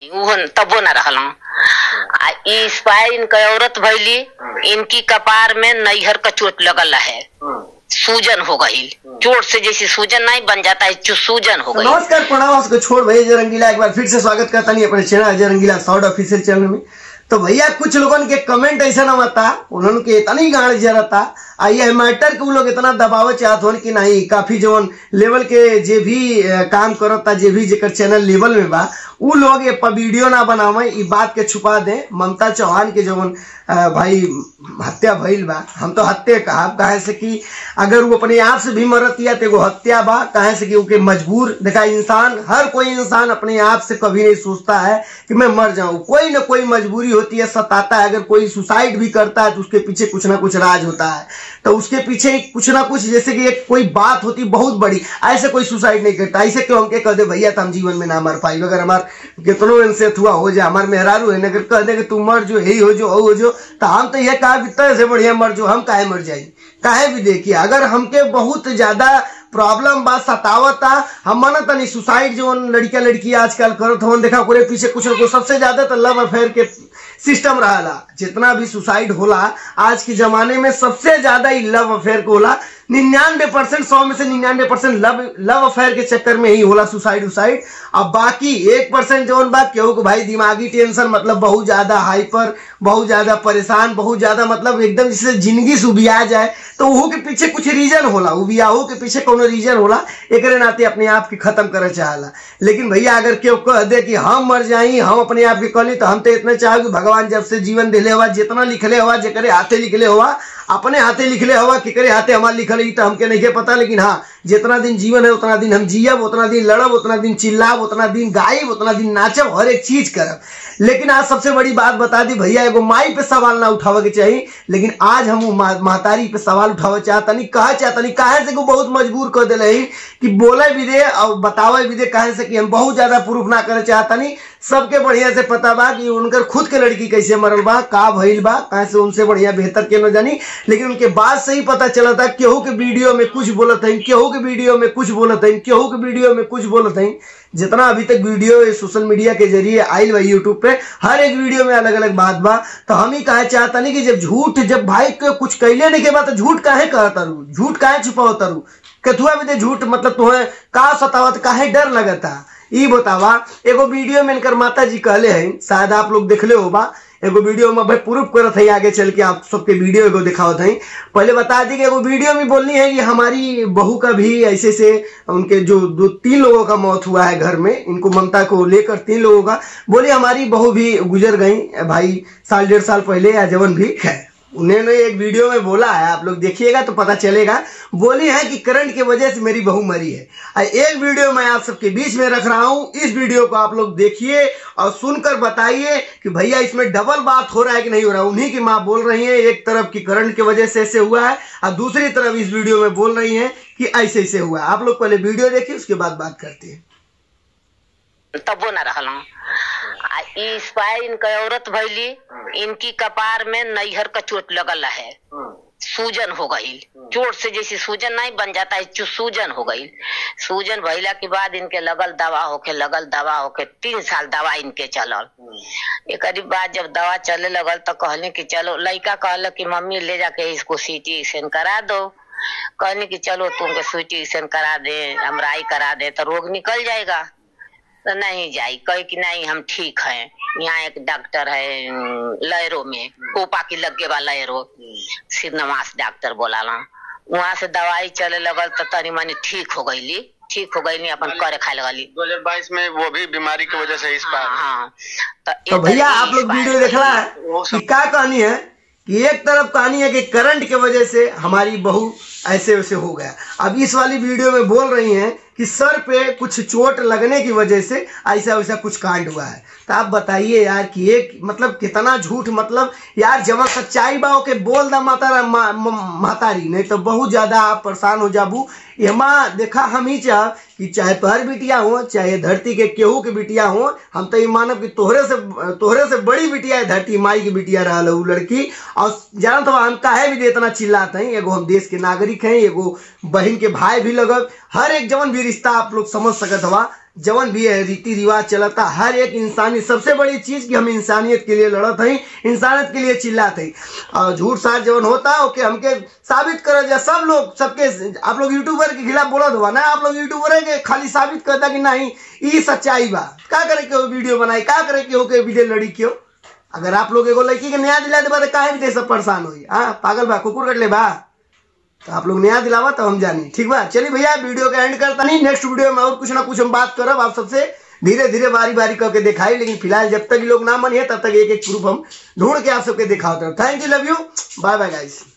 उहन तबो न रहल आ ई स्पायर इनके औरत भैली इनकी कपार में नैहर का चोट लगल है सूजन हो गई चोट से जैसे सूजन नहीं बन जाता है चु- सूजन हो तो गई नमस्कार प्रणाम आपको छोड़ भाई अजय रंगीला एक बार फिर से स्वागत करता नहीं अपने channel Ajay Rangila sound official channel में तो भैया कुछ लोगन के कमेंट ऐसा ना बता उन्होंने के इतना ही गाड़ जरता आ ये मैटर के उ लोग इतना दबाव चाहत होन कि नहीं काफी जवन लेवल के जे भी अ, काम करता जे भी जेकर चैनल लेवल में बा उ लोग ये प- वीडियो ना बनावे ई बात के छुपा दे ममता चौहान के जवन अ, भाई हत्या भइल बा हम तो हत्या कहब काहे से कि अगर वो अपने आप से भी मरत या तो एगो हत्या बा काहे से कि उके मजबूर देखा इंसान हर कोई इंसान अपने आप से कभी नहीं सोचता है कि मैं मर जाऊं कोई ना कोई मजबूरी होती है सताता है अगर कोई सुसाइड भी करता है तो उसके पीछे कुछ ना कुछ राज होता है तो उसके पीछे एक कुछ ना कुछ जैसे कि एक कोई बात होती बहुत बड़ी ऐसे कोई सुसाइड नहीं करता ऐसे क्यों हमके कह दे भैया तो हम जीवन में ना मर पाई अगर हमार कितनो इनसे हुआ हो जाए हमार मेहरारू है अगर कह दे कि तू मर जो यही हो जो हो जो तो हम तो यह कहा कि तरह से बढ़िया मर जो हम काहे मर जाई काहे भी देखिए अगर हमके बहुत ज्यादा प्रॉब्लम बा सतावता हम मानत नहीं सुसाइड जो लड़किया लड़की आजकल करत हवन देखा ओकरे पीछे कुछ ना कुछ सबसे ज्यादा तो लव अफेयर के सिस्टम रहला जितना भी सुसाइड होला आज के जमाने में सबसे ज्यादा ही लव अफेयर को होला निन्यानवे परसेंट सौ में से निन्यानवे परसेंट लव लव अफेयर के चक्कर में ही होला सुसाइड उसाइड अब बाकी एक परसेंट जौन बात केहू को भाई दिमागी टेंशन मतलब बहुत ज्यादा हाइपर बहुत ज्यादा परेशान बहुत ज्यादा मतलब एकदम जिससे जिंदगी से उबिया जाए तो वहू के पीछे कुछ रीजन होला उबियाहू के पीछे कोनो रीजन होला एकरे नाते अपने आप के खत्म करे चाहला लेकिन भैया अगर केहू कह दे कि हम मर जाई हम अपने आप के कहली तो हम तो इतना चाहे कि भगवान जब से जीवन दिले हुआ जितना लिखले हुआ जेकरे हाथे लिखले हुआ अपने हाथे लिखले हवा केकरे हाथे हमार लिखल है, ई तो हमके नहीं पता लेकिन हाँ जितना दिन जीवन है उतना दिन हम जियब उतना दिन लड़ब उतना दिन चिल्लाब उतना दिन गायब उतना दिन नाचब हर एक चीज करब लेकिन आज सबसे बड़ी बात बता दी भैया एगो माई पे सवाल ना उठावे के चाहिए लेकिन आज हम उ मा- महतारी पे सवाल उठावे चाहतनी कहे चाहतनी काहे से कि वो बहुत मजबूर कर दिले ही कि बोले भी दे और बतावे भी दे काहे से कि हम बहुत ज्यादा प्रूफ ना करे चाहतनी सबके बढ़िया से पता बा कि उनकर खुद के लड़की कैसे मरल बा का भइल बा काहे से उनसे बढ़िया बेहतर के न जानी लेकिन उनके बात से ही पता चला था केहू के वीडियो में कुछ बोलत है केहू के वीडियो में कुछ बोलत है केहू के वीडियो में कुछ बोलत है जितना अभी तक वीडियो ये सोशल मीडिया के जरिए आयल बा यूट्यूब पे हर एक वीडियो में अलग अलग बात बा तो हम ही कहे चाहता नहीं कि जब झूठ जब भाई के कुछ कैले नहीं के बाद तो झूठ काहे कहता रू झूठ काहे छुपाओ तारू कथुआ भी दे झूठ मतलब तुम्हें का सतावत काहे डर लगता ई बतावा एगो वीडियो में इनकर माता जी कहले हैं शायद आप लोग देखले हो बा एगो वीडियो में भाई प्रूफ करत है आगे चल के आप सबके वीडियो एगो दिखावत है पहले बता दी कि एगो वीडियो में बोलनी है कि हमारी बहू का भी ऐसे से उनके जो दो तीन लोगों का मौत हुआ है घर में इनको ममता को लेकर तीन लोगों का बोली हमारी बहू भी गुजर गई भाई साल डेढ़ साल पहले या जवन भी है उन्होंने एक वीडियो में बोला है आप लोग देखिएगा तो पता चलेगा बोली है कि करंट की वजह से मेरी बहू मरी है और एक वीडियो मैं आप सबके बीच में रख रहा हूं इस वीडियो को आप लोग देखिए और सुनकर बताइए कि भैया इसमें डबल बात हो रहा है कि नहीं हो रहा उन्हीं की माँ बोल रही है एक तरफ की करंट की वजह से ऐसे हुआ है और दूसरी तरफ इस वीडियो में बोल रही है कि ऐसे ऐसे हुआ है आप लोग पहले वीडियो देखिए उसके बाद बात करते हैं तबो न रहल आ ई स्पायर इनके औरत भैली इनकी कपार में नैहर का चोट लगल है सूजन हो गई चोट से जैसे सूजन नहीं बन जाता है चु- सूजन हो गई सूजन भइला के बाद इनके लगल दवा होके लगल दवा होके तीन साल दवा इनके चलल एक बाद जब दवा चले लगल तो कहले कि चलो लड़का कहल कि मम्मी ले जाके इसको सीटी स्कैन करा दो कहने कि चलो तुमको सीटी स्कैन करा दे एमआरआई करा दे तो रोग निकल जाएगा तो नहीं जाई कहे कि नहीं हम ठीक हैं यहाँ एक डॉक्टर है अम, लहरों में कोपा की लगे वाला लहरो सिद्धनवास डॉक्टर बोलाला वहां से दवाई चले लगल तो तनी मनी ठीक हो गईली ठीक हो गईली अपन करे खाए लगली 2022 में वो भी बीमारी की वजह से इस हाँ बार हाँ तो भैया आप लोग वीडियो देखला है वो कि सब- क्या कहानी है कि एक तरफ कहानी है कि करंट की वजह से हमारी बहू ऐसे वैसे हो गया अब इस वाली वीडियो में बोल रही हैं कि सर पे कुछ चोट लगने की वजह से ऐसा वैसा कुछ कांड हुआ है तो आप बताइए यार कि एक मतलब कितना झूठ मतलब यार जब सच्चाई बाओ के बोल दा माता मा, म- महतारी नहीं तो बहुत ज्यादा आप परेशान हो जाबू एमा देखा हम ही चाह कि चाहे तोहर बिटिया हो चाहे धरती के केहू के बिटिया हो हम तो ये मानब कि तोहरे से तोहरे से बड़ी बिटिया है धरती माई की बिटिया रहल उ लड़की और जानत हवा हम काहे भी दे इतना चिल्लाते हैं एगो हम देश के नागरिक हैं एगो बहन के भाई भी लगब हर एक जवन भी रिश्ता आप लोग समझ सकत हवा जवन भी है रीति रिवाज चलता हर एक इंसानी सबसे बड़ी चीज कि हम इंसानियत के लिए लड़त हई इंसानियत के लिए चिल्लात हई और झूठ साठ जवन होता ओके हमके साबित कर जा सब लोग सबके आप लोग यूट्यूबर के खिलाफ बोलत हुआ ना आप लोग यूट्यूबर है के खाली साबित करता कि नहीं ई सच्चाई बा का करे के हो वीडियो बनाई का करे के हो के वीडियो लड़ी क्यों अगर आप लोग एगो लड़की के न्याय दिला दे काहे भी सब परेशान होई हाँ पागल बा कुकुर कट ले बा तो आप लोग नया दिलावा तो हम जानी ठीक बा चलिए भैया वीडियो का एंड करता नहीं नेक्स्ट वीडियो में और कुछ ना कुछ हम बात करब आप सबसे धीरे धीरे बारी बारी करके दिखाई लेकिन फिलहाल जब तक ये लोग ना मानिए तब तक एक एक प्रूफ हम ढूंढ के आप सबके दिखाते हैं thank you love you bye bye guys